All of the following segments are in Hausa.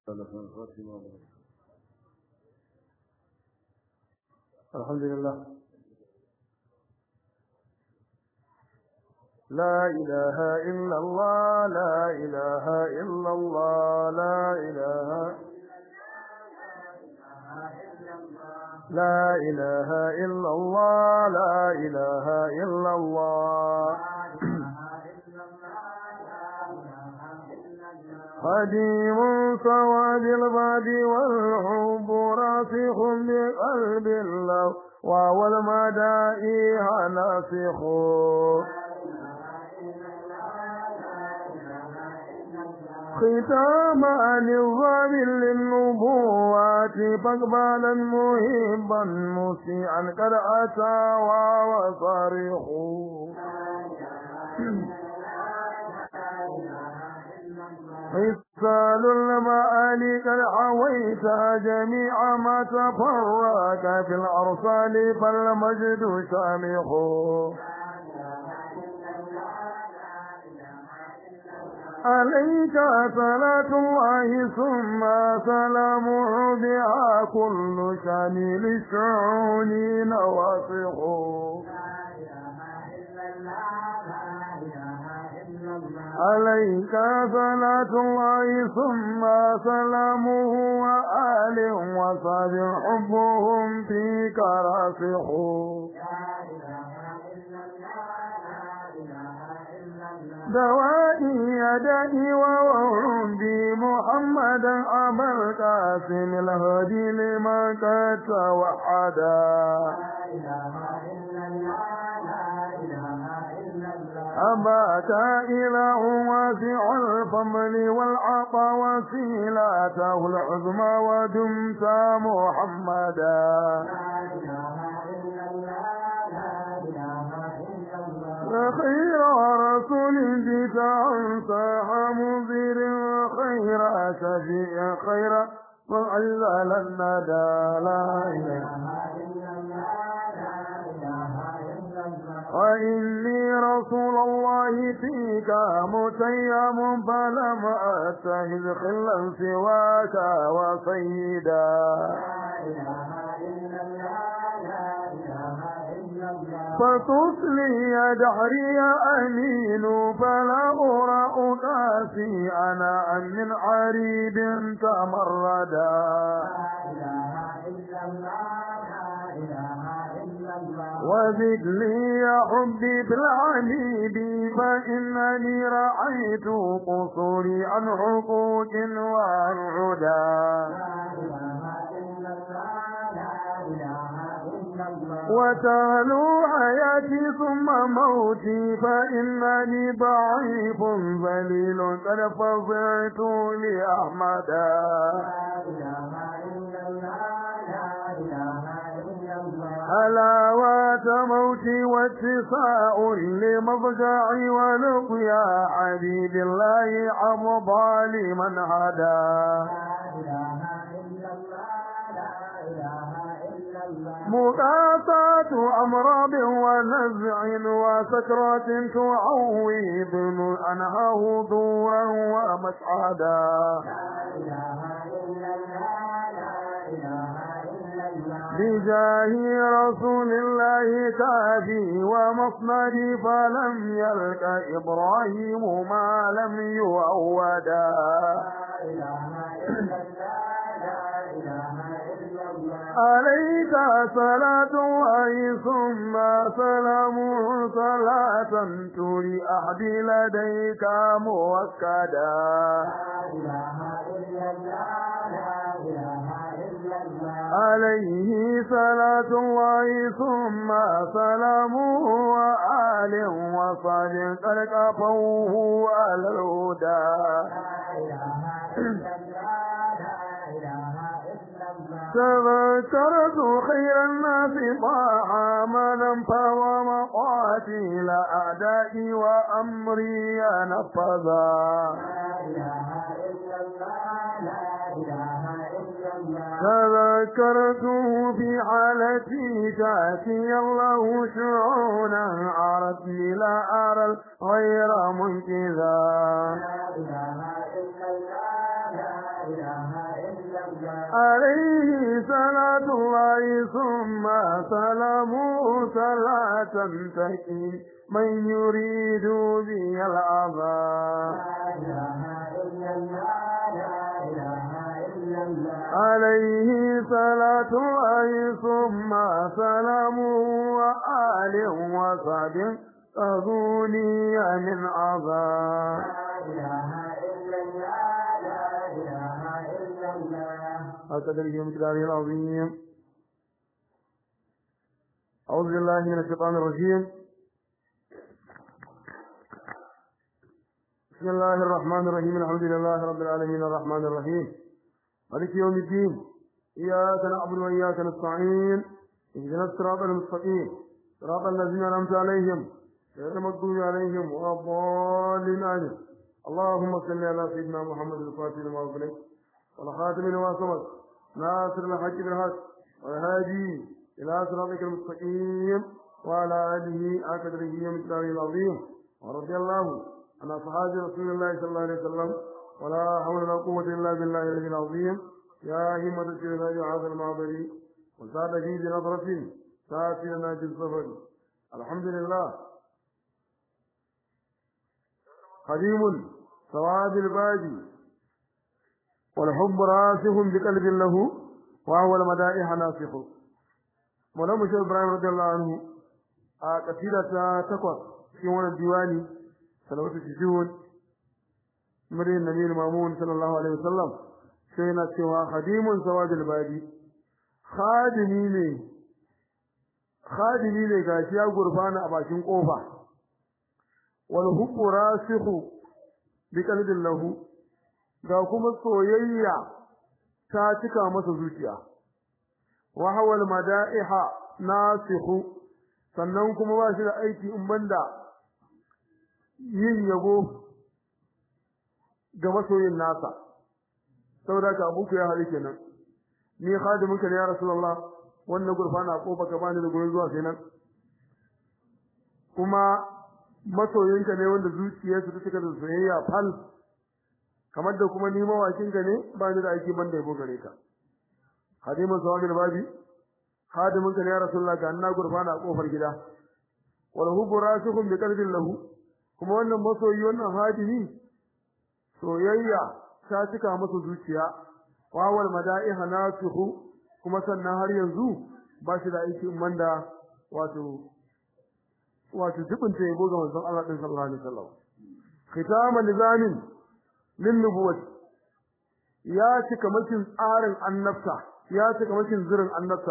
الحمد لله لا إله إلا الله لا إله إلا الله لا إله لا إله إلا الله لا إله إلا الله قديم سواد الباد والحب راسخ بقلب الله وهو المدائح ناسخ ختام عن الظالم للنبوات فاقبالا مهبا مسيعا قد أتى وصريخ حصال المعالي قد حويت جميع ما تفرق في الأرسال فالمجد شامخ عليك صلاة الله ثم سلامه بها كل شامل الشعون نواصخ عليك صلاة الله ثم سلامه وآل وصحب حبهم فيك راسخ دوائي يدائي ووردي محمدا أبا القاسم الهدي لما قد توحدا أباك إله واسع الفضل والعطا وسيلته العظمى ودمت محمدا خير رسول جئت أنصاح منذر خير شفيع خير وعلل الندى لا إله وإني رسول الله فيك متيم فلم أتخذ خلا سواك وسيدا فتصلي دهري يا أمين فلا أرى أكاسي أنا من عريب تمردا وزد لي يا حبي بالعنيب فإنني رأيت قصوري عن حقوق وعن عدا وتالو حياتي ثم موتي فإنني ضعيف ذليل قد فضعت لأحمدا حلاوة موتي واتساع لمضجعي ولقيا حبيب الله عمضى لمن هدى مقاطعة أمراض ونزع وسكرات تعويض أنهاه دورا ومسعدا بجاه رسول الله كافي ومصمدي فلم يلك إبراهيم ما لم يؤودا عليك صلاة الله ثم سلام صلاة تري أحدي لديك موكدا عليه صلاة الله ثم سلامه وآل وصحب قد كفوه على الهدى تذكرت خير الناس طاح مدى فوى مقاتل أعدائي وأمري نفذا تذكرته في حالتي تأتي الله شعونا عرفني لا أرى الغير منكذا إله إلا الله عليه صلاة الله ثم سلامه صلاة تكي من يريد بي العذاب لا إله إلا الله لا إله إلا الله عليه صلاة الله ثم سلامه وآل وصحبه أغني من عذاب لا إله إلا الله لا إله إلا الله هكذا اليوم كتابه العظيم أعوذ بالله من الشيطان الرجيم بسم الله الرحمن الرحيم الحمد لله رب العالمين الرحمن الرحيم مالك يوم الدين إياك نعبد وإياك نستعين اهدنا الصراط المستقيم صراط الذين أنعمت عليهم غير المغضوب عليهم ولا الضالين آمين اللهم صل على سيدنا محمد الفاتح لما أغلق والخاتم لما سبق ناصر الحق بالحق والهادي إلى صراطك المستقيم وعلى آله أقدره ومقداره العظيم ورضي الله عن أصحاب رسول الله صلى الله عليه وسلم ولا حول ولا قوة إلا بالله العلي العظيم يا همة الشهداء هذا المعبري وساد في بنظرة ساتي لنا في السفر الحمد لله قديم سواد البادي والحب راسخ بقلب له وهو المدائح ناسخ مولانا مشهور ابراهيم رضي الله عنه a kasida ta takwas cikin wannan diwani salawatu shujun murin nabi mamun sallallahu alaihi wasallam sai yana cewa khadimun sawadul badi khadimi ne khadimi ne gashi ya gurfana a bakin kofa wal hubbu rasikhu bi qalbin lahu ga kuma soyayya ta cika masa zuciya wa hawal mada'iha nasikhu sannan kuma ba shi da aiki in banda yin yabo ga masoyin nasa saboda ka abuku ya hali kenan ni khadiminka ne ya rasulullah wannan gurfana a kofa ka bani da gurin zuwa sai nan kuma masoyinka ne wanda zuciyarsa ta cika da soyayya fal kamar da kuma ni mawakinka ne ba ni da aiki banda yabo gare ka khadimin sawabil babi khadimin ka ne ya rasulullah ga anna gurfana a kofar gida wal hubbu rasikhun bi qalbin lahu kuma wannan masoyi wannan hadimi soyayya ta cika masa zuciya wa wal mada'iha nasihu kuma sannan har yanzu ba shi da aiki manda wato wato dubin ta yabo ga manzon Allah din sallallahu alaihi wasallam khitaman nizamin lin nubuwati ya cika makin tsarin annabta ya cika makin zirin annabta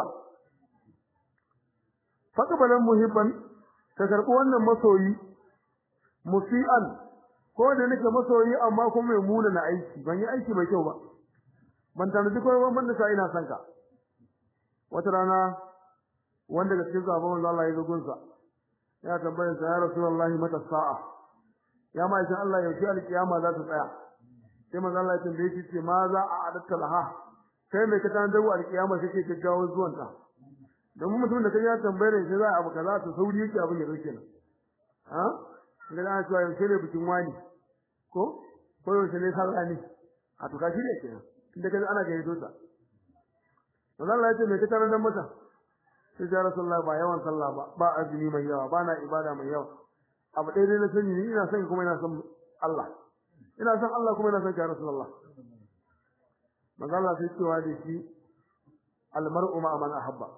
faqbalan muhibban ka karbi wannan masoyi musian ko da nake masoyi amma kuma mai muna na aiki ban yi aiki mai kyau ba ban tanaji ko ban da sai ina son ka wata rana wanda ga cikin sabon manzo Allah ya zo gunsa ya tambaye sa ya rasulullahi mata sa'a ya ma idan Allah ya yi alkiyama za ta tsaya sai manzo Allah ya tambaye shi ce ma za a adatta laha kai mai ka tanda wa alkiyama sai ke gaggawa zuwan ta domin mutum da kaje ya tambaye shi za a abu kaza to sauri yake abin ya dauke nan ha ga da cewa yau sai ne bikin wani ko ko yau sai ne sallah ne a to kashi ne kenan inda kaje ana gaito ta manzo Allah ya ce mai ka tarar da mata sai ya rasulullah ba yawan sallah ba ba azumi mai yawa ba na ibada mai yawa abu ɗaya dai na sani ni ina son kuma ina son Allah ina son Allah kuma ina son ka rasulullah manzo Allah sai cewa da shi almar'u ma man ahabba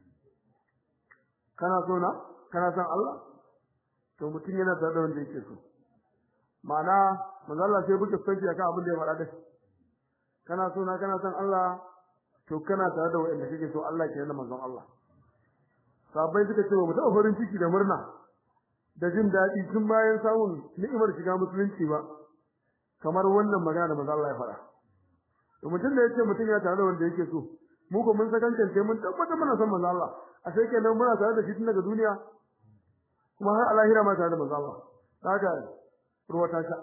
kana so na kana son Allah to mutum yana tare da wanda yake so ma'ana manzo Allah sai buke sanki akan abin da ya faɗa da kana so na kana son Allah to kana tare da wanda kake so Allah ke da manzon Allah sabai suka ce mu taɓa farin ciki da murna da jin daɗi tun bayan samun ni'imar shiga musulunci ba kamar wannan magana da manzo Allah ya faɗa to mutum da yake mutum ya tare da wanda yake so mu ko mun sakankance mun tabbatar muna son manzo Allah a sai kenan muna tare da shi tun daga duniya kuma har alahira ma tare da manzo Allah haka ruwa ta sha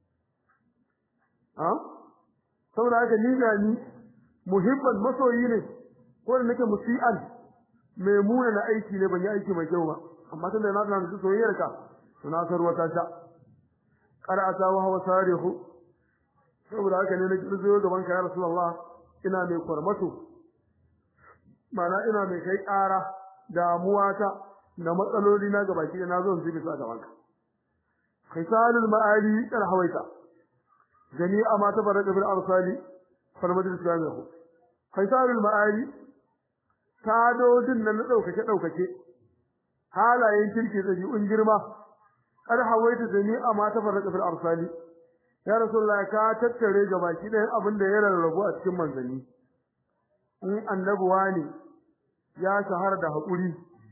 ha saboda haka ni ga ni muhibban masoyi ne ko da nake musi'an mai muna na aiki ne ban yi aiki mai kyau ba amma tunda na tana da soyayyar ka to na san ruwa ta sha qara'ata wa huwa sarihu saboda haka ne na zo gaban ka ya rasulullah ina mai kwarmato mana ina mai kai ƙara damuwa ta da matsaloli na gaba ki na zo in zubi sa gaban ka khisalul ma'ali kal hawaita jami'a ma tabarraka bil arsali fal majlis jami'u khisalul ma'ali tadodin nan na daukake daukake halayen kirki dabi'un girma kar hawaita jami'a ma tabarraka bil arsali ya rasulullah ka tattare gaba ki ɗayan abin da ya rarrabu a cikin manzanni in annabuwa ne ya shahara da haƙuri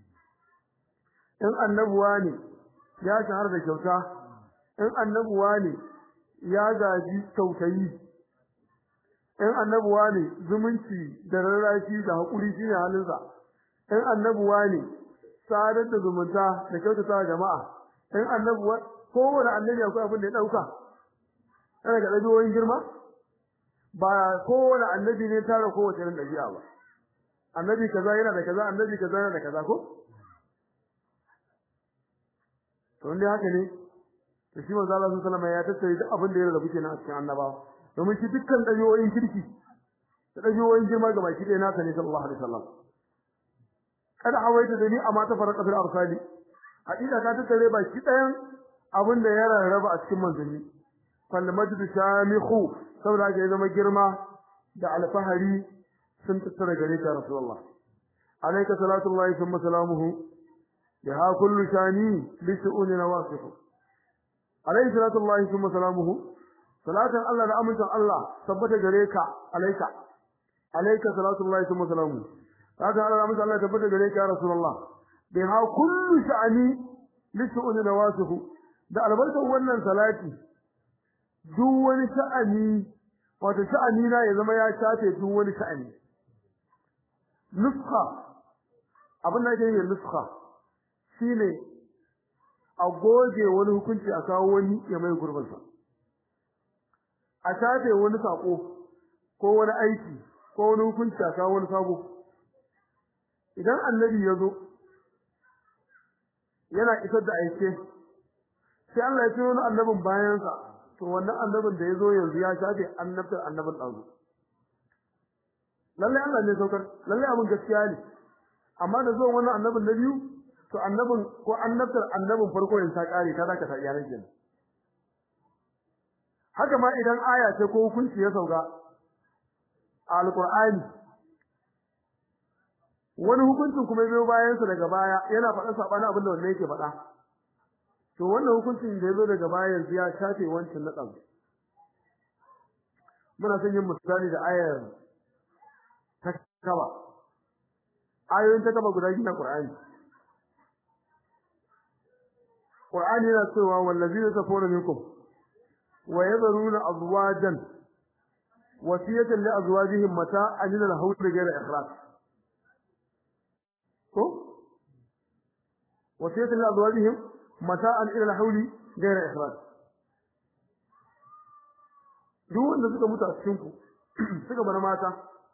in annabuwa ne ya shahara da kyauta in annabuwa ne ya gaji kyautayi in annabuwa ne zumunci da rarrashi da haƙuri shine halinsa in annabuwa ne sadar da zumunta da kyautata jama'a in annabuwa kowane annabi akwai abin da ya ɗauka yana ga ɗabi'o'in girma ba kowane annabi ne tara kowace irin ɗabi'a ba annabi kaza yana da kaza annabi kaza yana da kaza ko to inda haka ne to shi manzo Allah sallallahu alaihi ya tattare duk abin da ya rabu kenan a cikin annabawa domin shi dukkan ɗabi'o'in kirki da ɗabi'o'in girma ga baki ɗaya nasa ne sallallahu alaihi wasallam kada hawaita da ni amma ta farqa fil arsali hakika ka tattare baki ɗayan abin da ya rarraba a cikin manzanni fal majdu shamihu saboda haka ya zama girma da alfahari sun tattara gare ka rasulullah alayka salatullahi thumma salamuhu biha kullu shani bi shu'uni nawasif alayhi salatullahi thumma salamuhu salatan Allah da amincin Allah tabbata gare ka alayka alayka salatullahi thumma salamuhu salatan Allah da amincin Allah tabbata gare ka rasulullah biha kullu shani li shu'uni nawasif da albarkar wannan salati duk wani sha'ani wato sha'ani na ya zama ya shafe duk wani sha'ani nuskha abin da yake yin nuskha shine a goge wani hukunci a kawo wani ya mai gurbin sa a shafe wani sako ko wani aiki ko wani hukunci a kawo wani sabo idan annabi ya zo yana isar da aike sai Allah ya turo annabin bayansa to wannan annabin da yazo yanzu ya shafe annabtar annabin dazu lalle Allah ne saukar lalle abin gaskiya ne amma da zuwan wannan annabin na biyu to annabin ko annabtar annabin farko in ta kare ta zaka ta iyalan kenan haka ma idan aya ce ko hukunci ya sauka a alqur'ani wani hukuncin kuma biyo bayan sa daga baya yana faɗa sabani abin da wannan yake faɗa to wannan hukuncin da yazo daga baya yanzu ya shafe wancan na ɗan muna son yin misali da ayar ta kaba ayoyin ta kaba guda biyu na Qur'ani Qur'ani yana cewa wallazina tafawna minkum wa yadharuna azwajan wasiyatan li azwajihim mata'an ila al-hawd ghayra ikhraj ko wasiyatan li azwajihim mata'an ila al-hawli ghayra ikhraj duk wanda suka mutu a cikin ku suka bar mata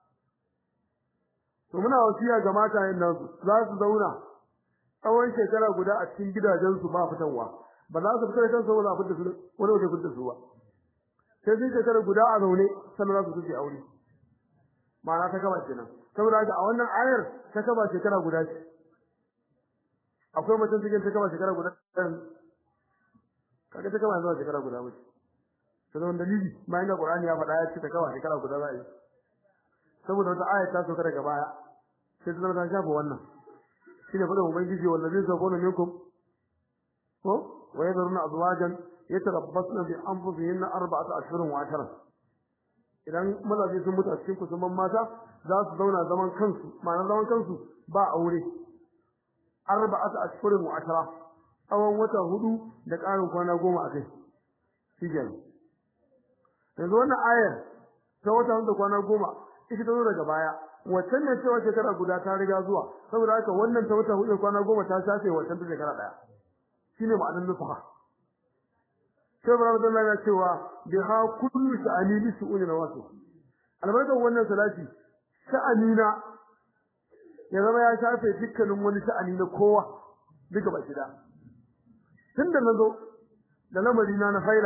to muna wasiya ga mata yin nan za su zauna tsawon shekara guda a cikin gidajen su ba fitanwa ba za su fita da kansu ba fitta su wani wata fitta su ba sai sun shekara guda a zaune sannan za su fice aure ma'ana ta kaba kenan saboda haka a wannan ayar ta kaba shekara guda ce akwai mutum cikin ta kaba shekara guda kaga ta kaba zuwa shekara guda mace to da dalili bayan da Qur'ani ya faɗa ya ce ta kaba shekara guda za a yi saboda wata aya ta sauka daga baya sai ta zama ta shafa wannan shine faɗin ubangiji wallazi sabuna minkum ko wa yadruna azwajan yatarabbasna bi anfusihin arba'ata ashhurin wa ashara idan mazaje sun mutu a cikin kusurman mata za su zauna zaman kansu ma'ana zaman kansu ba aure arba'ata ashhurin wa ashara tsawon wata hudu da ƙarin kwana goma a kai shi kenan yanzu wannan ayar ta wata hudu da kwana goma ita ta zo daga baya waccan ne cewa shekara guda ta riga zuwa saboda haka wannan ta wata hudu kwana goma ta shafe waccan ta shekara daya shine ma'anar nufa sai bara da Allah ya cewa bi ha kullu sha'ani bi su'uni nawasu albarkan wannan salati sha'anina ya zama ya shafe dukkanin wani sha'ani na kowa duka baki da tunda nazo da lamari na na faida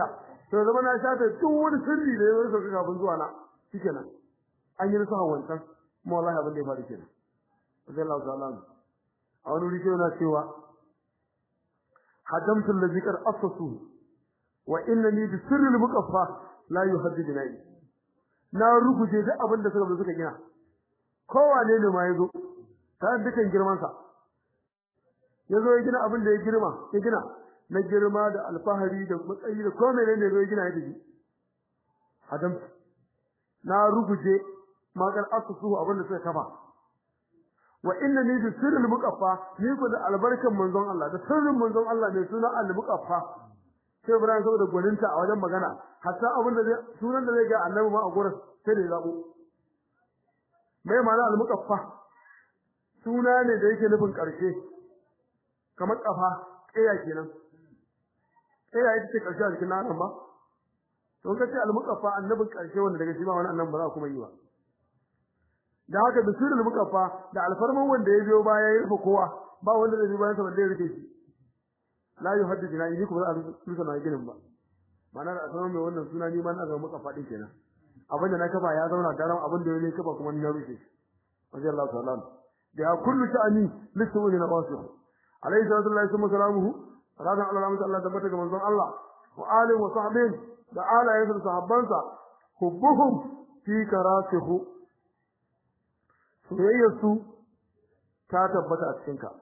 to zama na shafe duk wani sirri da ya zo sauka kafin zuwa na shikenan an yi nasa wancan kuma wallahi abin da ya faru kenan sai Allah ta'ala a wani wuri yana cewa hadamtu allazi qad assasu wa innani bi sirri al-muqaffa la yuhaddid nayi na ruguje duk abin da suka suka gina kowane ne ma yazo ta dukan girman sa yazo ya gina abin da ya girma ya gina na girma da alfahari da matsayi da komai ne yazo ya gina ya tafi hadamtu na ruguje magar asusu abin da suka kafa wa inna ni bi sirril muqaffa ni ko da albarkan manzon Allah da sirrin manzon Allah ne suna al muqaffa sai Ibrahim saboda gwaninta a wajen magana hatta abin da sunan da zai ga annabi ma a gurin sai da zabo mai ma'ana al muqaffa suna ne da yake nufin karshe kamar kafa kaya kenan kaya ita ce karshe a cikin nan ba to kace al muqaffa annabin karshe wanda daga shi ba wani annabi ba za kuma yi ba da haka da sirrul mukaffa da alfarman wanda ya biyo baya ya rufe kowa ba wanda zai bayan sa balle ya rufe shi la yuhaddith na yi kuma za a rufe na ginin ba mana da sanar mai wannan suna ni ma na ga mukaffa din kenan abinda na kafa ya zauna daram abin da ya kafa kuma ni na rufe shi radiyallahu ta'ala da ya kullu sha'ani lisu na wasu alayhi salatu wa salamuhu radan Allah rahmatu Allah tabbata ga manzon Allah wa alihi wa sahbihi da alayensa da sahabbansa hubbuhum fi karasihu soyayyarsu ta tabbata a cikinka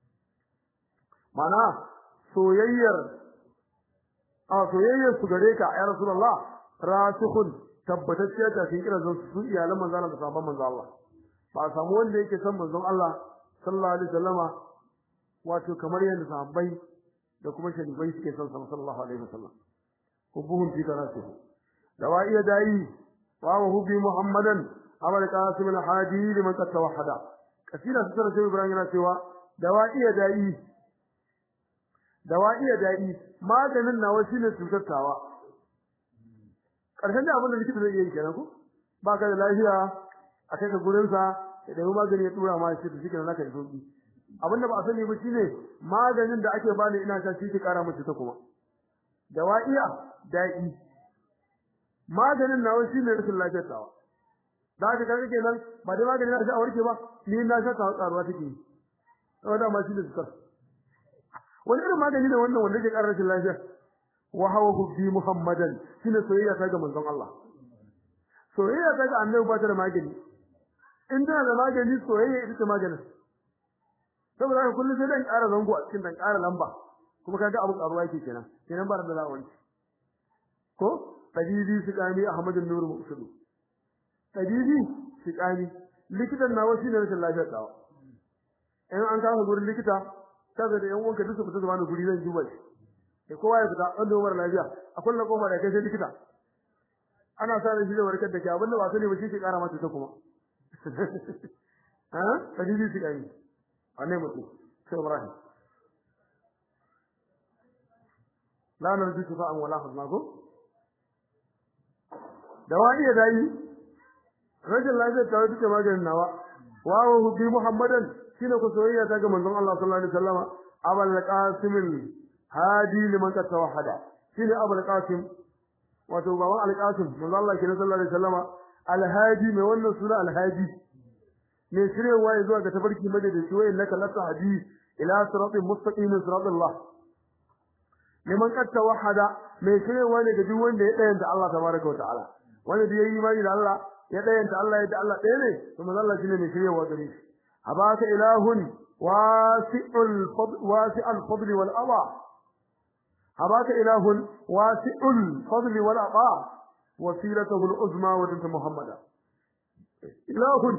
mana soyayyar a soyayyar su gare ka ya rasulullah rasikhun tabbatacciya ta cikin kiran su iyalan manzon Allah da sahabban manzon Allah ba a samu wanda yake son manzon Allah sallallahu alaihi wasallama wato kamar yadda sahabbai da kuma sharibai suke son sallallahu alaihi wasallam hubbuhum fi karasihu dawa'iya da'i wa hubbi muhammadan amal qasim al-hadi liman qad tawahhada kasira su tare Ibrahim yana cewa dawa'iya da'i dawa'iya da'i maganin nawa shine cutattawa karshen da abin da likita zai yi kenan ko ba ka da lafiya a kai ka gurin sa ya dai magani ya tura ma shi to shi kenan zaka yi sauki abinda ba a sani ba shine maganin da ake bani ina ta shi ki kara mutu ta kuma dawa'iya da'i maganin nawa shine rashin lafiyar tawa da haka kaga kenan ba dai magani na sha a warke ba ni na sha ta karuwa take saboda ma shi da tsar wani irin magani ne wannan wanda ke karar rashin lafiya wa hawa hubbi muhammadan shine soyayya ta ga manzon Allah soyayya ta ga annabi ba ta da magani in tana da magani soyayya ita ce maganin saboda haka kullum sai dan ƙara zango a cikin dan ƙara lamba kuma kaga abu karuwa yake kenan kenan ba da lawanci ko tabibi su kami ahmadun nur musudu tabibi shiƙani likitan nawa shine rashin lafiyar dawa in an kawo gurin likita kaza da yan uwanka duk su fita zama guri zan duba shi sai kowa ya fita wanda umar lafiya a kullum koma da kai sai likita ana sa da shi da warkar da ke abinda ba sani ba shi ke kara mata ta kuma ha tabibi shiƙani anne mutum sai Ibrahim la narju shifa'an wala hazmakum dawani ya dai rajin lafiyar ta duka maganin nawa wa wa bi muhammadan shine ku soyayya ta ga manzon Allah sallallahu alaihi wasallam abul qasim hadi liman ka tawahada shine abul qasim wato baban al qasim manzon Allah kenan sallallahu alaihi wasallam al hadi mai wannan suna al hadi mai shirewa ya zuwa ga tafarki madadaci wa innaka lata hadi ila siratin mustaqim siratallah liman ka tawahada mai shirewa ne ga duk wanda ya dayanta Allah tabaraka wa ta'ala wanda da yayi imani da Allah ya dayanta Allah yadda Allah ɗaya ne to manzo Allah shine mai shiryewa gare shi abaka ilahun wasi'ul fadl wasi'ul fadl wal aba abaka ilahun wasi'ul fadl wal aba wasilatuhu al uzma wa dint muhammada ilahun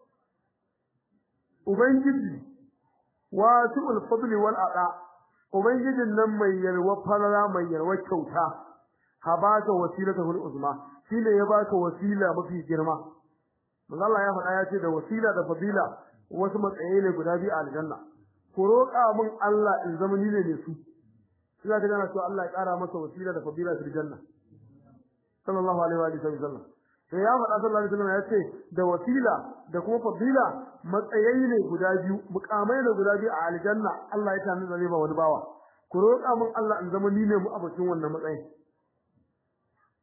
ubangiji wasi'ul fadl wal aba ubangijin nan mai yalwa falala mai yalwa kyauta habaka wasilatuhu al uzma shine ya baka wasila mafi girma manzo Allah ya faɗa ya ce da wasila da fadila wasu matsayi ne guda biyu a aljanna ku roƙa min Allah in zama ni ne ne su sai ka gana cewa Allah ya ƙara masa wasila da fadila fil janna sallallahu alaihi wa sallam sai ya faɗa sallallahu alaihi wa sallam ya ce da wasila da kuma fadila matsayi ne guda biyu mukamai ne guda biyu a aljanna Allah ya tana da zai ba wani bawa ku roƙa min Allah in zama ni ne mu abacin wannan matsayin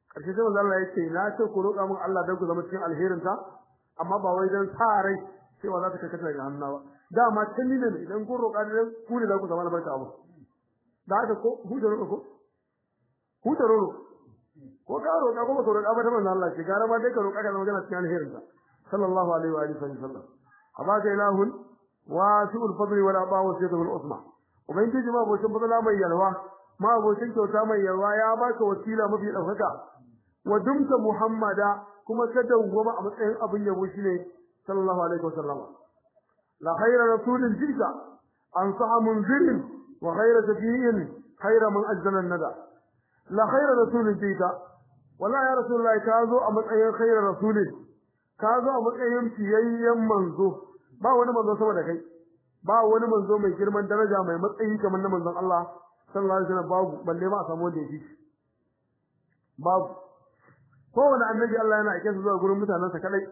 karshe sai manzo Allah ya ce na ce ku roƙa min Allah dan ku zama cikin alherin ta amma ba wai dan sa rai cewa za ta karkata daga hannu ba dama tun ni ne idan kun roƙa dan ku ne za ku zama albarka abu da haka ko huta roƙa ko huta roƙa ko ka roƙa ko ba ka roƙa ba ta manzo Allah ce gara ma dai ka roƙa ka zama kana cikin alherin ta sallallahu alaihi wa alihi wasallam abaka ilahun wasi'ul fadli wal aba wa sayyidul usma ubangiji ma bocin fadla mai yalwa ma bocin kyauta mai yalwa ya baka wasila mafi daukaka wa dumta muhammada kuma ka dawwama a matsayin abin yabo shine sallallahu alaihi wasallam la khayra rasulin jika ansaha munzirin wa khayra shafi'in khayra man ajzala nada la khayra rasulin jika wallahi ya rasulullahi ka zo a matsayin khayra rasulin ka zo a matsayin fiyayyen manzo ba wani manzo sama da kai ba wani manzo mai girman daraja mai matsayi kamar na manzon Allah sallallahu alaihi wasallam babu balle ma a samu wanda yake babu kowane annabi Allah yana aike su zuwa gurin mutanensa kadai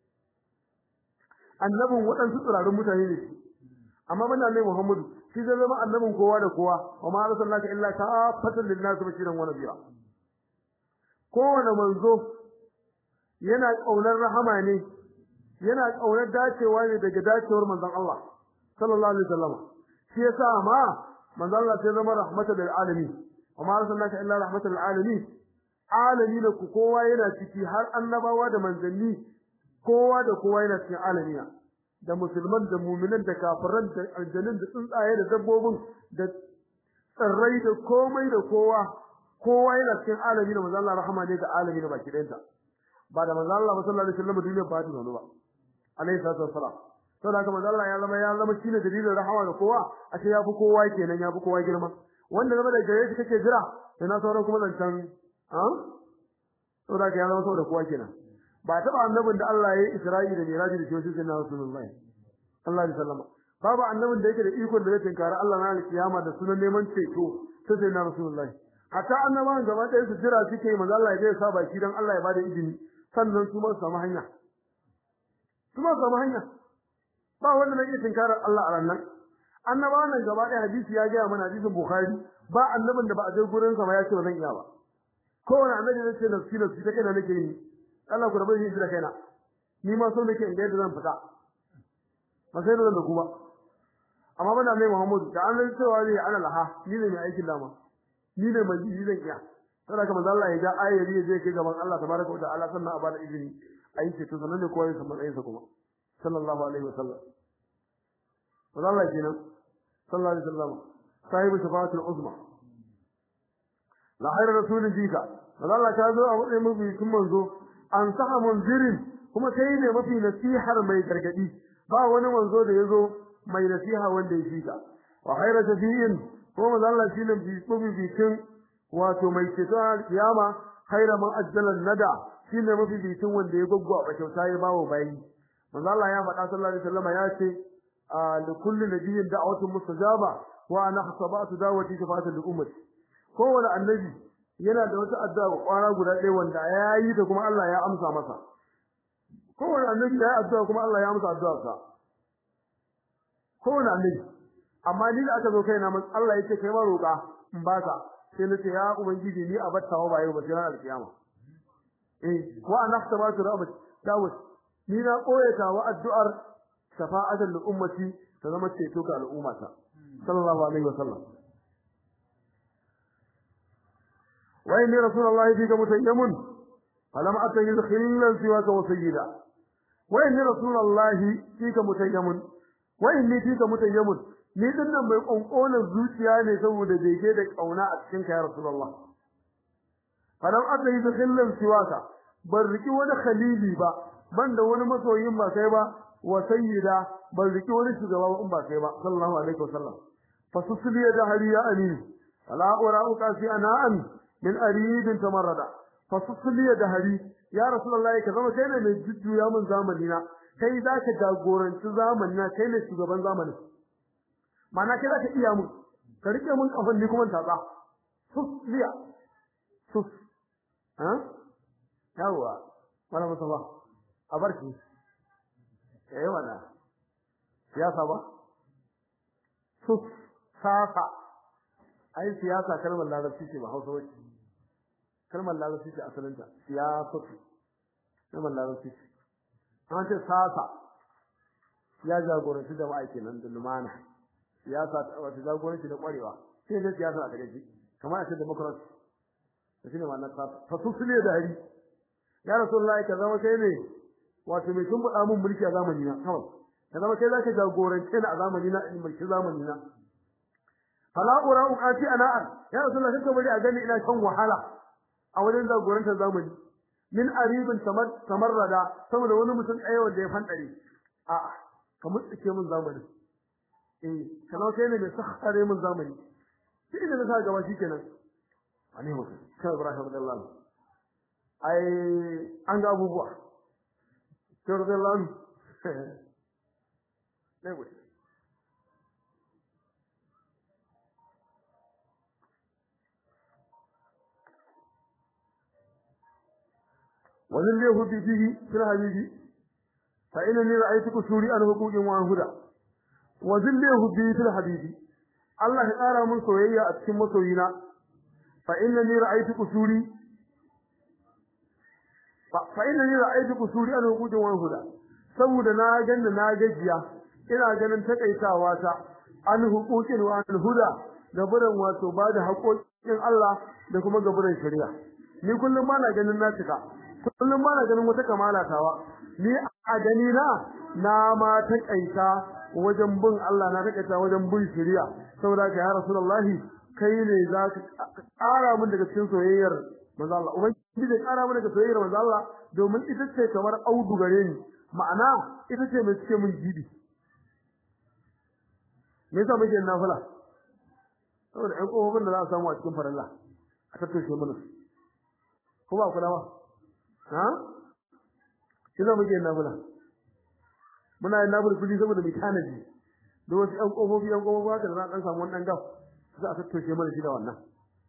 annabin waɗansu tsirarun mutane ne amma ban annabi Muhammadu shi zai zama annabin kowa da kowa wa ma arsalnaka illa kafatan lin-nas bashiran wa nadhira kowane manzo yana kaunar rahama ne yana kaunar dacewa ne daga dacewar manzon Allah sallallahu alaihi wasallam shi yasa ma manzon Allah sai zama rahmatan lil alamin wa ma arsalnaka illa rahmatan lil alamin alami da ku kowa yana ciki har annabawa da manzanni kowa da kowa yana cikin alamiya da musulman da mu'minan da kafiran da aljannin da tsuntsaye da dabbobin da tsirrai da komai da kowa kowa yana cikin alami da manzo Allah rahama ne ga alami da baki ɗayanta ba da manzo Allah sallallahu alaihi wasallam duniya ba ta zo ba alaihi salatu wassalam to da manzo Allah ya zama ya zama shine dalilin rahama da kowa ashe ya fi kowa kenan ya fi kowa girma wanda zama da gare shi kake jira sai na sauran kuma zancan to da ka ya zama saboda kowa kenan ba taba annabin da Allah ya yi Isra'i da Miraji da shi sai na Rasulullahi sallallahu alaihi wasallam babu annabin da yake da ikon da zai tinkara Allah na alkiyama da sunan neman ceto sai sai na Rasulullahi hatta annabawan gaba ɗaya su jira suke manzo Allah ya sa baki dan Allah ya bada izini sannan su ma su samu hanya su ma su samu hanya ba wanda na iya tinkarar Allah a ranar annabawan nan gaba ɗaya hadisi ya gaya mana hadisin Bukhari ba annabin da ba a je gurin sa ba ya ce ba zan iya ba kowane annabi zai ce nafsi nafsi ta kaina nake yi Allah ku rabu shi da kaina ni ma so nake inda yadda zan fita ba sai da ku ba amma bana mai Muhammad da an zai cewa zai ana laha ni ne mai aikin dama ni ne mai yi zan iya sai kuma manzo Allah ya ga ayyari ya je kai gaban Allah tabaraka wa ta'ala sannan a bada izini ayi ce to sanan ne kowa ya san matsayin sa kuma sallallahu alaihi wasallam manzo Allah kenan sallallahu alaihi wasallam sahibu shafaatul uzma la khairu rasulin jika manzo Allah ta zo a matsayin mafi kun manzo an saha munzirin kuma kai ne mafi nasihar mai gargadi ba wani manzo da yazo mai nasiha wanda ya fika wa khairu shafi'in kuma manzo Allah shine mafi bikin wato mai ceto kiyama khairu man ajjala nada shine mafi bikin wanda ya goggo a kyauta ya bawo bayi manzo Allah ya faɗa sallallahu alaihi wasallam ya ce li kulli nabiyyin da'watun mustajaba wa ana hasabatu da'wati shafa'atan li ummati kowane annabi yana da wata addu'a kwara guda ɗaya wanda ya yi ta kuma Allah ya amsa masa kowane annabi ya yi addu'a kuma Allah ya amsa addu'arsa kowane annabi amma ni da aka zo kaina mun Allah yake kai ma roƙa in baka sai nace ya ubangiji ni a battawa ba yau ba sai ranar alkiyama eh wa anahtabatu rabat dawud ni na koyata wa addu'ar shafa'atan li ummati ta zama ceto ga al'ummata sallallahu alaihi wasallam wa inni rasulullahi fika mutayyamun falam atayiz khillan siwaka wa sayyida wa inni rasulullahi fika mutayyamun wa inni fika mutayyamun ni din nan mai konkonan zuciya ne saboda bege da kauna a cikin ka ya rasulullah falam atayiz khillan siwaka ban riki wani khalili ba banda wani masoyin ba kai ba wa sayyida ban riki wani shugaba ba in ba kai ba sallallahu alaihi wasallam fasusli ya dahari ya amin ala urauka fi ana'an min aridin tamarrada fasusli ya dahari ya rasulullahi ka zama kai ne mai jujjuya mun zamani na kai zaka jagoranci zamani na kai ne shugaban zamani mana kai zaka iya mun ka rike mun kafan ni kuma tatsa susliya sus ha yawa wala musafa a barki eh wala siyasa ba sus sasa ai siyasa kalmar larabci ce ba Hausa wace kalmar larabci ce asalinta siyasatu kalmar larabci ce an ce sasa ya jagoranci jama'a kenan da lumana siyasa wata jagoranci da kwarewa sai da siyasa a gare shi kamar a ce democracy da shine wannan sasa fa su ne da hari ya rasulullahi ka zama kai ne wato mai sun buɗa mun mulki a zamani na kawai ka zama kai zaka jagorance ni a zamani na in mulki zamani na fala ura uqati ana'an ya rasulullahi kake bari a gani ina kan wahala a wajen jagorantar zamani min aribin tamarrada saboda wani mutum ɗaya wanda ya fandare a ka mutsike mun zamani eh kana kai ne mai sakhare mun zamani shi ne na sa gaba shikenan ani mutum sai Ibrahim radiyallahu anhu ai an ga abubuwa sai radiyallahu anhu ne wuce وذل له فيه في الحبيب فإنني رأيت كسوري عن حقوق وهدى وذل له فيه في الحبيب الله قال من سويا أتكم مسوينا فإنني رأيت كسوري فإنني رأيت كسوري عن حقوق وهدى saboda na ganna na gajiya ina ganin takaitawa ta an hukukin wa an huda gaburan wato ba da haƙoƙin Allah da kuma gaburan shari'a ni kullum ma na ganin na cika kullum ba na ganin wata kamala tawa ni a gani na na ma takaita wajen bin Allah na takaita wajen bin shari'a saboda ka ya rasulullahi kai ne za ka ƙara min daga cikin soyayyar manzo Allah ubangiji zai ƙara min daga soyayyar manzo Allah domin ita ce kamar audu gare ni ma'ana ita ce mai cike min jibi me yasa muke nafila saboda ƴan ƙofofin da za a samu a cikin farilla a tattaushe mana ko ba kula ba ha kina muke nafila muna yin nafila kudi saboda mu tanaji da wasu ɗan ƙofofi ɗan ƙofofi haka da za a ɗan samu wannan gaf za a tattoshe mana shi da wannan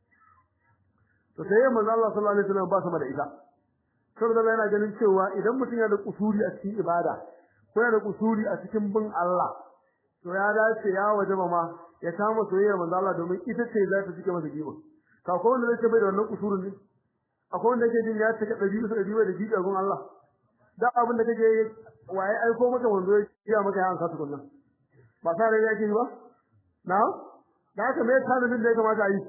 to sai ya manzo Allah sallallahu alaihi wasallam ba sama da ita saboda yana ganin cewa idan mutum yana da kusuri a cikin ibada ko yana da kusuri a cikin bin Allah to ya dace ya wajaba ma ya kama soyayyar manzo Allah domin ita ce za ta cike masa giba ka ko wanda zai ce bai da wannan kusurin ne akwai wanda yake jin ya take ɗari bisa ɗari da jiƙa gun Allah da abin da kake waye aiko maka wanda ya kiya maka ya ansa tukunna ba sa rai yake ba na da haka me tanadin da ya kamata a yi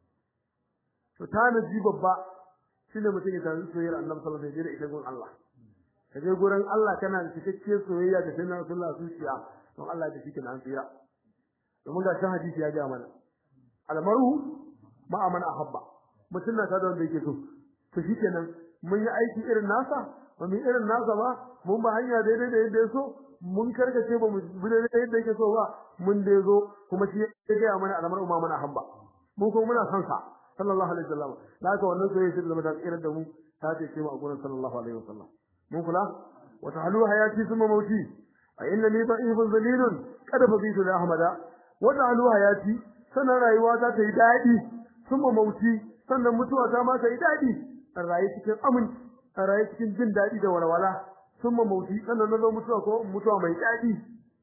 to tanadi babba shine mutum ya tanadi soyayyar Annabi sallallahu alaihi wasallam da ita gun Allah ka je gurin Allah kana da cikakkiyar soyayya da sanin Rasulullah zuciya don Allah da shi an tsira domin ga shan hadisi ya ga mana almaru ma amana ahabba mutum na tada wanda yake so to shikenan mun yi aiki irin nasa ba mu irin nasa ba mun ba hanya daidai da yadda ya so mun karkace ba mu bi daidai yadda yake so ba mun dai zo kuma shi ya ga mana alamar umma mana hamba mun kuma muna son sa sallallahu alaihi wasallam da haka wannan soyayya shi da irin da mu ta ce ce mu a gurin sallallahu alaihi wasallam mun kula wa ta'alu hayati thumma mauti a innani da'ifun zalilun kada fa bitu da ahmada wa ta'alu hayati sanan rayuwa ta ta yi dadi thumma mauti sannan mutuwa ta ma ta yi dadi a rayu cikin aminci a rayu cikin jin daɗi da walwala sun ma mauti sannan na zo mutuwa ko mutuwa mai daɗi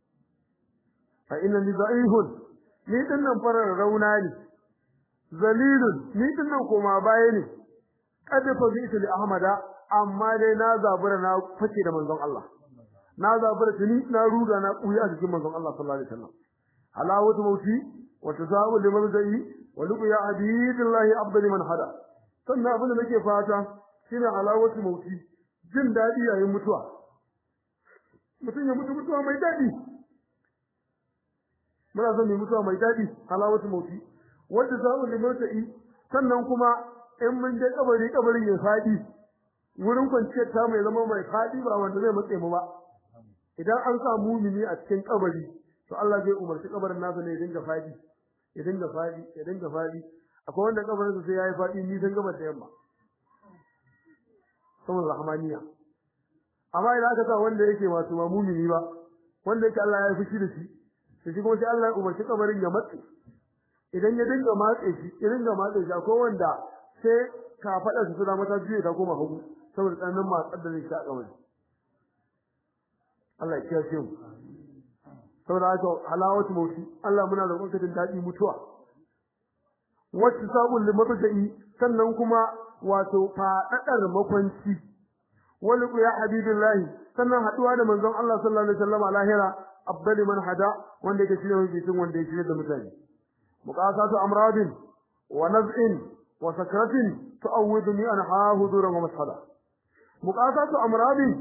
fa inna ni da'ihun ni din nan farar rauna ne zalilun ni din nan koma baya ne kada fa bi li ahmada amma dai na zabura na fake da manzon Allah na zabura tuni na ruga na kuya a cikin manzon Allah sallallahu alaihi wasallam halawatu mauti wa tazawu liman zai wa luqya abidillahi afdal man hada sannan abin da nake fata shine halawatu mauti jin dadi yayin mutuwa mutum ya mutu mutuwa mai dadi muna son mu mutuwa mai dadi halawatu mauti wanda zamu limautai sannan kuma in mun je kabari kabarin ya fadi wurin kwanciyar ta mai zama mai fadi ba wanda zai matse mu ba idan an sa mumini a cikin kabari to Allah zai umarci kabarin nasa ne ya dinga fadi ya dinga fadi ya dinga fadi akwai wanda kabarin sai yayi fadi ni san gabar da yamma saboda rahmaniya amma idan aka sa wanda yake wato ba mumini ba wanda yake Allah ya fushi da shi sai shi kuma sai Allah ya umarci kabarin ya matse idan ya dinga matse shi ya dinga matse shi akwai wanda sai ka fada su da mata juye ta koma hagu saboda tsananin matsar da zai sha kabari Allah ya kiyaye mu saboda haka halawatu mauti Allah muna roƙon ka din dadi mutuwa wacce sabon limata'i sannan kuma wato fadadar makwanci wal ya habibillahi sannan haduwa da manzon Allah sallallahu alaihi wasallam a lahira afdali man hada wanda yake shine mafi wanda yake shine da mutane muqasatu amradin wa naz'in wa sakratin tu'awwiduni an hahuduran wa mashala muqasatu amradin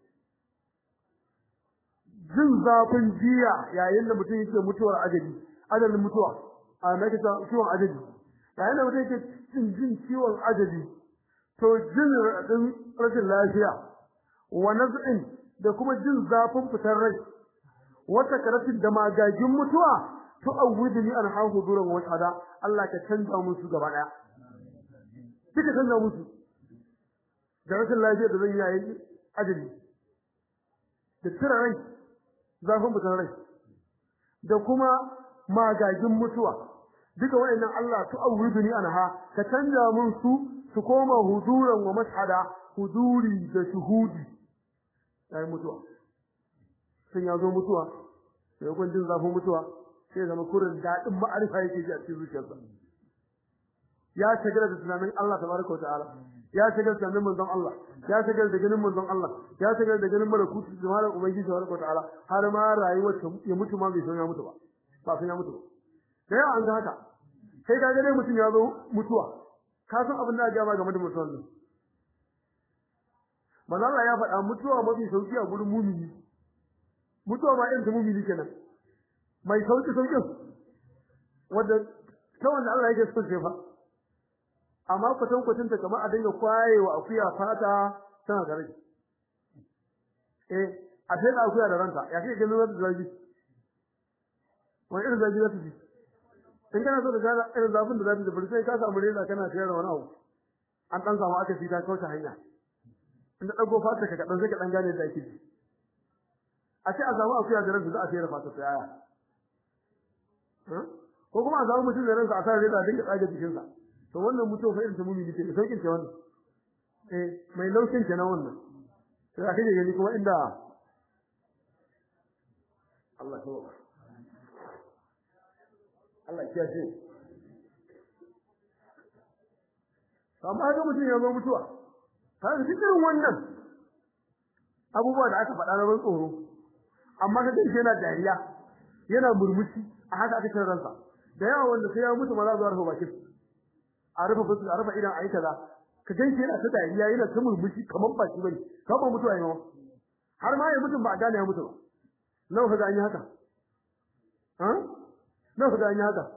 jin zafin jiya yayin da mutum yake mutuwar ajali ajalin mutuwa a nake ta ciwon ajali yayin da mutum yake jin jin ciwon ajali to jin radin rashin lafiya wa naz'in da kuma jin zafin fitar rai wata karatin da magagin mutuwa to awwidni an hahu duran wa shada Allah ka canza musu gaba daya kika canza musu da rashin lafiya da zan yi ajali da tsira rai zafin fitar rai da kuma magagin mutuwa duka wayannan Allah to awwidni anha ka canza mun su su koma huduran wa mashhada huduri da shuhudi sai mutuwa sun ya zo mutuwa sai kun jin zafin mutuwa sai zama kurin dadin ma'arifa yake ji a cikin zuciyarsa ya shagala da tunanin Allah tabaraka wataala ya shagala da tunanin manzon Allah ya shagala da ganin manzon Allah ya shagala da ganin malakutu da malam ubangiji tabaraka wataala har ma rayuwar ta ya mutu ma bai san ya mutu ba ba san ya mutu ba da yawa an ga haka sai ka ga dai mutum ya zo mutuwa ka san abin da ga ba game da mutuwan nan manzo Allah ya faɗa mutuwa mafi sauki a gurin mumini mutuwa ma irin ta mumini kenan mai sauki saukin wanda ta wanda Allah yake son fa amma kwatan kwatan ta kamar a dinga kwayewa akuya fata tana da rai eh a sai da akuya da ranta ya kike ganin wata zabi wani irin zabi zata ji in kana so ka ga irin zafin da zata ji bari sai ka samu reza kana sayar da wani abu an dan samu aka fita kauce hanya in da dago fata ka kadan sai ka dan gane da ake ji a ce a samu akuya da ranta za a sayar da fata ta yaya ko kuma a samu mutum da ransa a sa reza dinga tsage jikinsa to wannan mutum fa irin ta mumini ce saukin ce wannan eh mai laushin kenan wannan sai aka je gani kuma inda Allah ya Allah ya ce amma ga mutum ya zo mutuwa ka ga cikin wannan abubuwa da aka faɗa na ban tsoro amma ka dace yana dariya yana murmushi a haka aka cin ransa da yawa wanda sai ya mutu ma za su rufe bakin a rufe fuska a rufe idan ayi kaza ka ganshi yana ta dariya yana ta murmushi kamar ba shi bane ka ba mutuwa yawa har ma ya mutum ba a gane ya mutu ba nawa ka ga an yi haka ha nawa ka ga an yi haka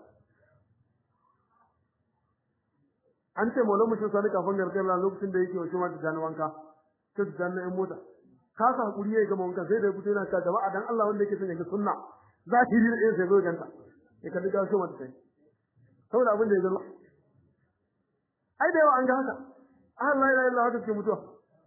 an ce maulan mutum sani kafin garkar la lokacin da yake wasu mata jani wanka ta jani ɗan mota ka sa hakuri ya gama wanka sai da ya fito yana ta jama'a dan Allah wanda yake son ya ga sunna za ki yi da sai zo ganta ya kalli ga shi mata sai saboda abin da ya gano ai da yawa an ga haka Allah la ilaha illa haka ke mutuwa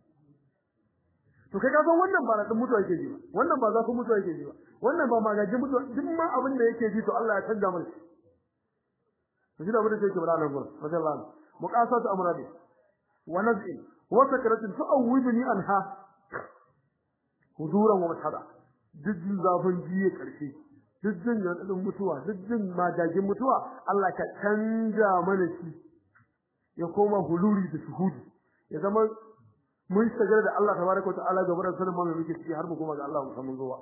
to kai ka san wannan ba na din mutuwa yake ji ba wannan ba za ku mutuwa yake ji ba wannan ba magajin mutuwa duk ma abin da yake ji to Allah ya canza mana to shi da abin da yake bada nan gurin radiyallahu muqasatu amradi wa naz'i wa sakratin tu'awwiduni anha huduran wa mashhada duk zafin jiye karshe duk jin yadin mutuwa duk jin magajin mutuwa Allah ka canja mana shi ya koma huluri da shuhudi ya zama mun shigar da Allah tabaraka wa ta'ala gaba da sanin mamu muke ciki har mu koma ga Allah musamman zuwa